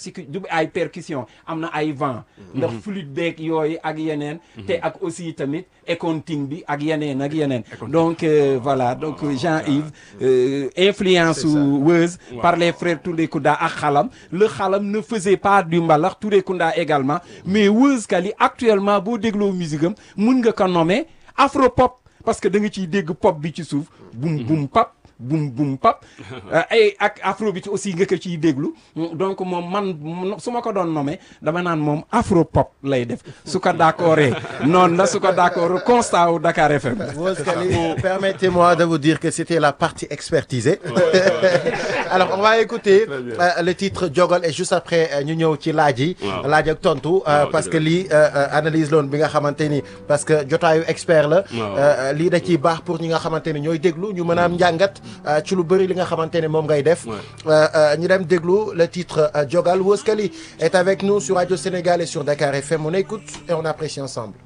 percu du ay percussion am na ay vent ndax flûte beeg yooyu ak yeneen te ak aussi tamit éconting bi ak yeneen ak yeneen donc euh, voilà donc Jean-Yves euh, influence su Weuz par les frères Touré Kunda ak xalam le xalam ne faisait pas du mbalax Touré Kunda également mais Weuz Kali actuellement boo dégloo musique am mun nga ko nommer afro pop parce que da nga ciy dégg pop bi ci suuf bum bum pap bum bum pap ay ak afro bi aussi nga ko ciy déglu donc moom man su ma ko doon nommé dama naan moom afro pop lay def su ko d'accordé noonu la su ko d'accord constat wu Dakar FM Weuz Kali, permettez-moi de vous dire que c'était la partie expertisée. Alors, on va écouter euh, le titre Jogol et juste après euh, ñu ñëw ci laaj yi. Waaw. laaj ak tontu. euh, Waaw, parce dëgg que la. lii euh, euh, analyse loon bi nga xamante ni parce que jotaayu expert la. Waaw. euh, lii da ciy baax pour ñi nga xamante ni ñooy déglu ñu mën a am njàngat euh, ci lu bëri li nga xamante ni moom ngay def. Ouais. Euh, euh, ñu dem déglu le titre euh, Jogal Weuz Kali est avec nous sur Radio Sénégal et sur Dakar FM on écoute et on apprécie ensemble.